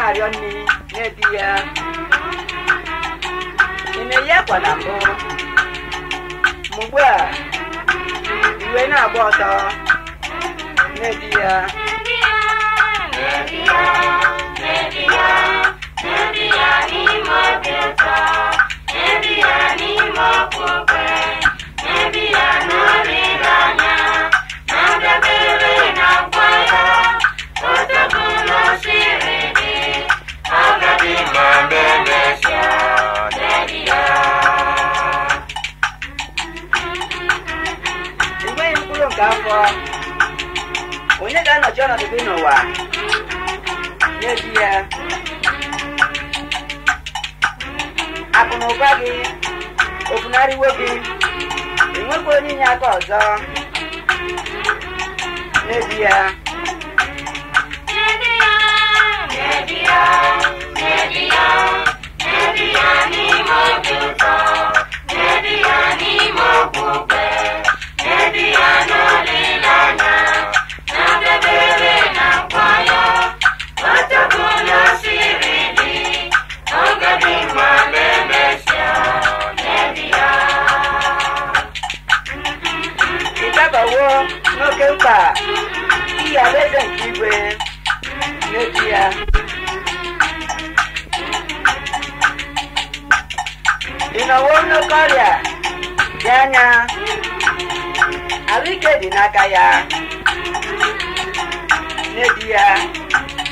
na-arịọ nri na-edi ya ị na-eyi akwa na mbụ ma ugbu a iwe na-agba ọtọ na-edi ya enweghị mkpụrụ nke afọ onye ga-anọchi ọnọdụ gị n'ụwa na-eji ya akụ na ụba gị ofunarịwo gị enwekwa onye inye aka ọzọ na-eji ya ịdabawo n'oke mkpa iyi alaeze nke igwe na-eji ya ị nọwo n'oke ọrịa dị anya ahụike dị n'aka ya na-eji ya